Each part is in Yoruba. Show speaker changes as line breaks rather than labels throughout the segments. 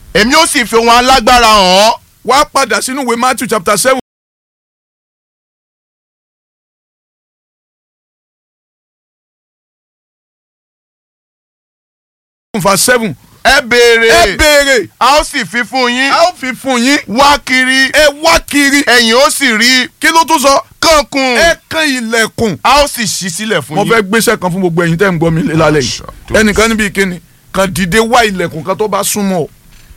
èmi ó sì fi ohun alágbára hàn ọ́
wá padà sínú ìwé Matthew chapter seven. verse seven.
ẹ béèrè
ẹ béèrè
a ó sì fi fún yín
a ó fi fún yín
wá kiri
ẹ wá kiri
ẹ̀yin ó sì rí
kí ló tún sọ
kánkùn
ẹ kan ilẹ̀kùn
a ó sì ṣí sílẹ̀ fún
mo
yín.
fẹ́ gbéṣẹ́ kan fún gbogbo ẹ̀yin tẹ́ ń gbọ́ mi lálẹ́ yìí
Àṣà.
ẹnìkan níbi ìkíni kan dìde wá ilẹ̀kùn kan tó bá súnmọ́ ọ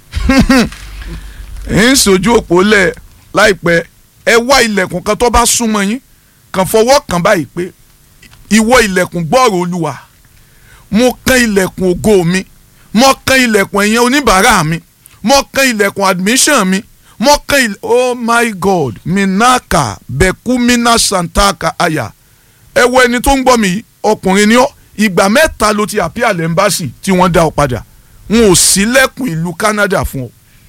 ń sojú òpó lẹ̀ láìpẹ́ ẹ wá ilẹ̀kùn kan tó bá súnmọ́ yín kàn fọwọ́ kàn báyìí pé ìwọ ilẹ̀kùn gbọ́rọ̀ olúwa mo kan ilẹ̀kùn ògo mi mo kan ilẹ̀kùn ẹ̀yẹn oníbàárà mi mo kan ilẹ̀kùn admission mi mo kan ilẹ̀ oh my god minaka bekumina santaka aya ẹ wo ẹni tó ń gbọ́ mi yìí, ọkùnrin ni ọ́ ìgbà mẹ́ta ló ti àpíà lẹ́ńbàṣì tí wọ́n dá ọ padà wọn ò sílẹ̀kùn ìlú Canada fún ọ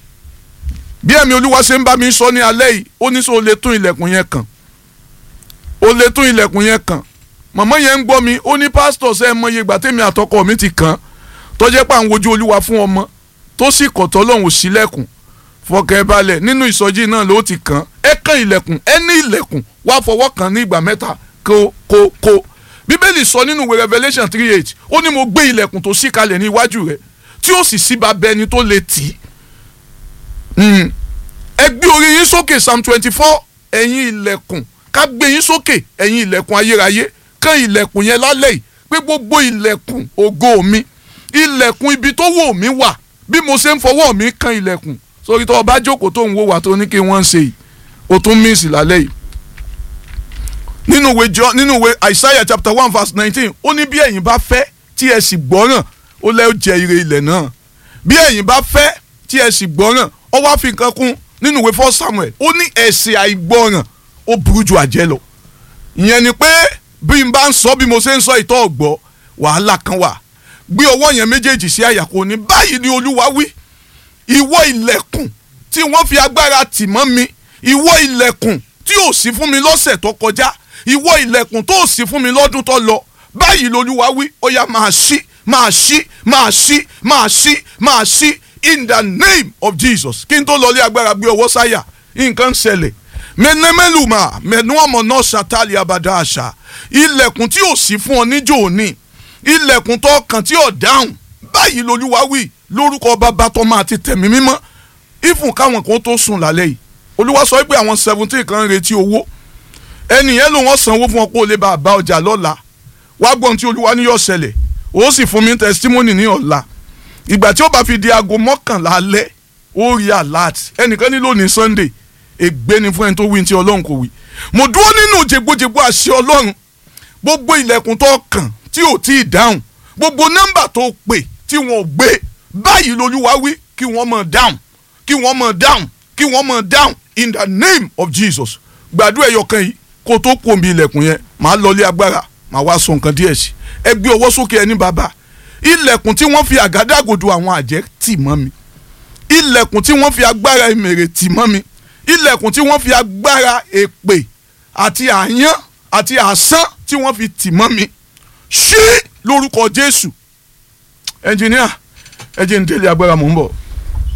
bí ẹ̀mí olúwa ṣe ń bá mi sọ ní alẹ́ yìí ó ní sọ o lè tún ilẹ̀kùn yẹn kàn o lè tún ilẹ̀kùn yẹn kàn màmá yẹn ń gbọ́ mi ó ní pásítọ̀ ṣe é mọye ìgbà tèmi àtọkọ mi ti kàn án tó jẹ́ pé à ń wojú olúwa fún ọmọ tó sì kọ̀tọ́ lọ́hùn sílẹ̀kùn fọkàn balẹ̀ nínú ìsọjí náà ló ti kàn án ẹ kàn ilẹ̀kùn ẹ ní ilẹ̀kùn wá fọwọ́ kàn ní ìgbà mẹ́ta kó kó kó bíbélì sọ nínú ìwé revelation three eight ó ní mo gbé ilẹ̀kùn tó ṣí kalẹ̀ ní iwájú rẹ̀ tí ó sì sí bàbá ẹni tó lè tì í Mm. ẹ gbé orí yín sókè psalm twenty four ẹ̀yin ilẹ̀kùn ká gbé yín sókè ẹ̀yin ilẹ̀kùn ayérayé kàn ilẹ̀kùn yẹn lálẹ́ yìí pé gbogbo ilẹ̀kùn ògo mi ilẹ̀kùn ibi tó wò mí wà bí mo ṣe ń fọwọ́ mi kàn ilẹ̀kùn sórí tó o bá jókòó tó ń wò wá tó ní kí wọ́n ń ṣe yìí o tún míìsì lálẹ́ yìí nínú ìwé John nínú ìwé Isaiah chapter one verse nineteen ó ní bí ẹ̀yin bá fẹ́ tí ẹ sì gbọ́ràn ó lẹ́ ó jẹ ire ilẹ̀ náà bí ẹ̀yin bá fẹ́ tí ẹ sì gbọ́ràn ó wá fi nǹkan kún nínú ìwé first Samuel ó ní ẹ̀ṣẹ̀ àìgbọ́ràn ó burú ju àjẹ́ lọ ìyẹn ni pé bí n bá ń sọ bí mo ṣe ń sọ ìtọ́ ọ̀gbọ́ wàhálà kan wà gbé ọwọ́ yẹn méjèèjì sí àyà kò ní báyìí ni olúwa wí ìwọ ilẹ̀kùn tí wọ́n fi agbára tì mọ́ mi ìwọ ilẹ̀kùn tí ò sí fún mi lọ́sẹ̀ tó kọjá ìwọ ilẹ̀kùn tó ò sí fún mi lọ́dún tó lọ báyìí lolúwa wí ó yá máa ṣí máa ṣí máa ṣí máa ṣí máa ṣí in the name of Jesus kí n tó lọlé agbára gbé ọwọ́ sáyà nǹkan ń ṣẹlẹ̀ mẹnẹmẹlùmá mẹnu ọmọ náà ṣàtàlì abàdà àṣà ilẹ̀kùn tí ò sí fún ọ níjó òní ilẹ̀kùn tó kàn tí ò dáhùn báyìí lolúwa wí lórúkọ bàbá tó máa ti tẹ̀mí mímọ́ ìfún káwọn kan tó sùn lálẹ́ yìí olúwa sọ pé àwọn seventeen kan ń retí owó ẹnìyẹn ló wọ́n sanwó fún ọ kó o lè bá a bá ọjà lọ́la wá gbọ́n tí olúwa ní yóò ṣẹlẹ̀ ó sì fún mi testimony ní ọ̀la ìgbà tí ó bá fi di aago mọ́kànlá alẹ́ ó rí alert ẹnìkan ní lónìí sunday ègbé ni fún ẹni tó wí tí ọlọ́run kò wí mo dúró nínú jẹgbójẹgbó àṣẹ ọlọ́run gbogbo ilẹ̀kùn tó kàn tí ò tí ì dáhùn gbogbo nọ́mbà tó pè tí wọn ò gbé báyìí lolúwa wí kí wọ́n mọ̀ dáhùn kí wọ́n mọ̀ dáhùn kí wọ́n mọ̀ dáhùn in the name of jesus gbàdúrà ẹyọkan yìí kó tó kó omi ilẹ̀kùn yẹn màá lọlé agbára màá wá sọ nǹkan díẹ̀ sí ẹ gbé ọwọ́ sókè ẹni bàbá ilẹ̀kùn tí wọ́n fi àgádágodo àwọn àjẹ́ tì mọ́ mi ilẹ̀kùn tí wọ́n fi agbára ìmèrè tì mọ́ mi ilẹ̀kùn tí wọ́n fi agbára èpè àti àyán àti àsán tí wọ́n fi tì mọ́ mi ṣí lórúkọ jésù ẹnjìníà ẹ jẹ́ ń délé agbára mò ń bọ̀.